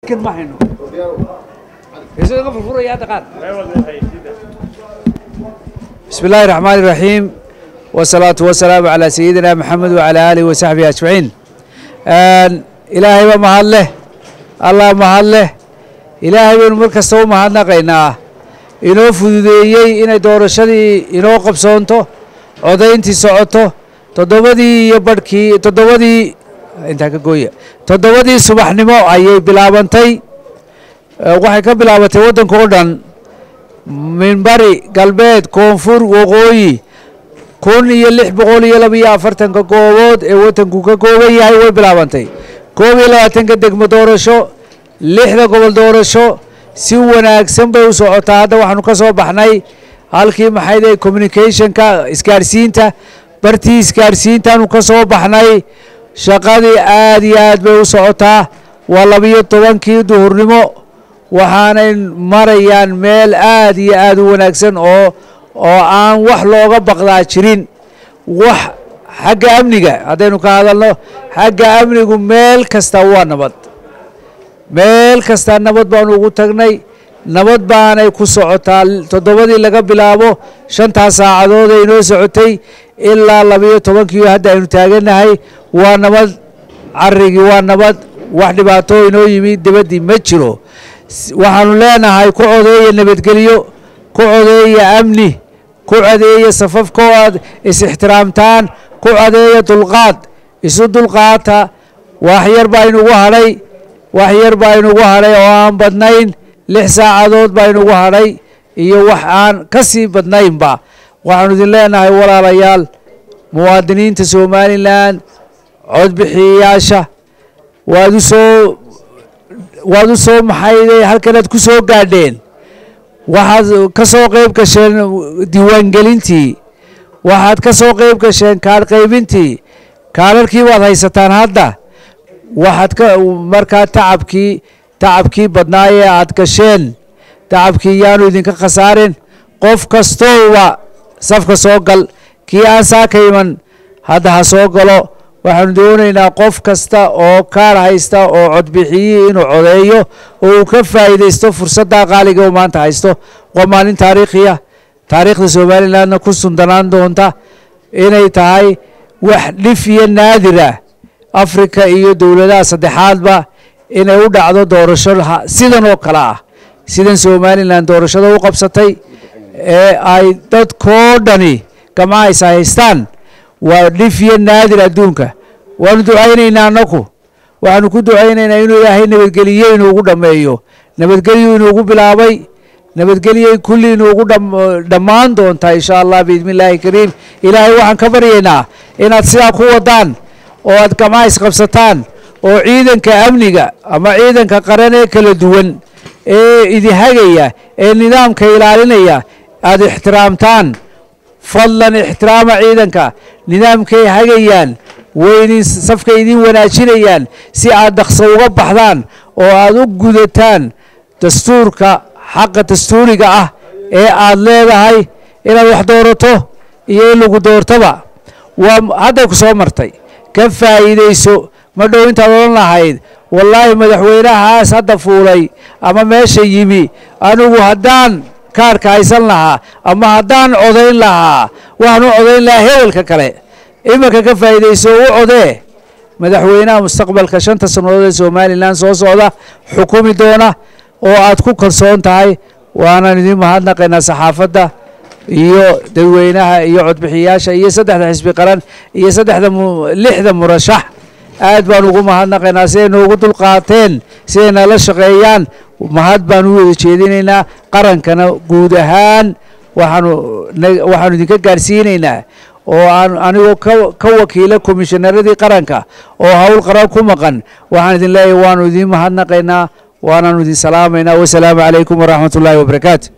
ma hayno isaga furfuraya hadda qaar بسم الله الرحمن الرحيم والصلاة والسلام على سيدنا محمد وعلى آله وصحبه أجمعين إلهي ومهد له الله مهد له إلهي بن مركز تو مهد نقينا inoo fududeeyey inay doorashadii inoo qabsoonto codayntii socoto toddobadii iyo barhkii toddobadii intaa ka gooya toddobadii subaxnimo ayay bilaabantay waxay ka bilaabatay waddanka oo dhan minbari galbeed koonfur waqooyi kun iyo lix boqol iyo labaiyo afartanka goobood ee waddanku ka kooban yahay way bilaabantay koob iyo labaatanka degmo doorasho lixda gobol doorasho si wanaagsan bay u socotaa hadda waxaanu ka soo baxnay halkii maxayde communicationka isgaarsiinta bartii isgaarsiintaanu ka soo baxnay shaqadii aad iyo aad bay u socotaa waa labiyo tobankii duhurnimo waxaanay marayaan meel aad iyo aad u wanaagsan oo oo aan wax looga baqdaa jirin wax xagga amniga haddaynu ka hadalno xagga amnigu meel kasta waa nabad meel kastaa nabad baanu ugu tagnay nabad baanay ku socotaa toddobadii laga bilaabo shantaas saacadood ay inoo socotay ilaa labiyo tobankii hadda aynu taagannahay waa nabad carigii waa nabad wax dhibaato inoo yimi debaddii ma jiro waxaanu leenahay ku codeeya nabadgelyo ku codeeya amni ku codeeya safafko aad is-ixtiraamtaan ku codeeya dulqaad isu dulqaata wax yar baa inugu hadhay wax yar baa inugu hadhay oo aan badnayn lix saacadood baa inugu hadhay iyo wax aan ka sii badnaynba waxaanu idin leenahay walaalayaal muwaadiniinta somalilan codbixiyayaasha waad u soo waad u soo maxayday halkanaad ku soo gaadheen waxaad ka soo qayb gasheen diiwaangelintii waxaad ka soo qayb gasheen kaadh qaybintii kaadharkii baad haysataan hadda waxaad ka markaa tacabkii tacabkii badnaa ee aad gasheen tacabkii yaanu idinka khasaarin qof kastooba safka soo gal kii aan saaka iman hadda ha soo galo waxaanu doonaynaa qof kasta oo kaar haysta oo codbixiyii inuu codeeyo oo uu ka faa'iidaysto fursaddaa qaaliga uu maanta haysto waa maalin taariikhiya taariikhda somalilandna ku sundanaan doonta inay tahay wax dhif iyo naadirah afrika iyo dowladaha saddexaadba inay u dhacdo doorasho sidan oo kale ah sidan somalilan doorashada u qabsatay ee ay dadkoo dhani gamcaha is haystaan waa dhif iyo naadir adduunka waanu ducaynaynaa annaku waxaanu ku ducaynaynaa inuu ilaahay nabadgeliye inuugu dhammeeyo nabadgelyu inuugu bilaabay nabadgelyay kulli inuugu dhammaan doontaa insha allah biidni illaahi kariim ilaahay waxaan ka baryaynaa inaad sidaa ku wadaan oo aad gamcaha isqabsataan oo ciidanka amniga ama ciidanka qaran ee kala duwan ee idihagaya ee nidaamka ilaalinaya aada ixtiraamtaan fadlan ixtiraama ciidanka nidaamkay hagayaan waydin safkay idin wanaajinayaan si aad dhaqso uga baxdaan oo aad u gudataan dastuurka xaqa dastuuriga ah ee aad leedahay inaad wax doorato iyo in lagu doortaba waa hadday ku soo martay ka faa'iidayso ma dhow intaad odhan lahayd wallaahi madaxweynahaas hadda fuulay ama meesha yimi anigu haddaan kaarka haysan lahaa ama haddaan codayn lahaa waxaan u codayn lahaa hebelka kale iminka ka faa'iidayso u codee madaxweynaha mustaqbalka shanta sannadood ee somalilan soo socda xukumi doona oo aad ku kalsoon tahay waanaan idin mahadnaqaynaa saxaafadda iyo dadweynaha iyo codbixiyaasha iyo saddexda xisbi qaran iyo saddexda lixda murashax aad baan ugu mahadnaqaynaa siday noogu dulqaateen siday nala shaqeeyaan mahad baan u wada jeedinaynaa qarankana guud ahaan waxaanu waxaanu idinka gaarsiinaynaa oo aan anigoo ka wakiila komishonaradii qaranka oo howl qaran ku maqan waxaan idin leeyahay waanu idin mahadnaqaynaa waanaanu idin salaamaynaa wasalaamu calaykum waraxmat ullaahi wabarakaatu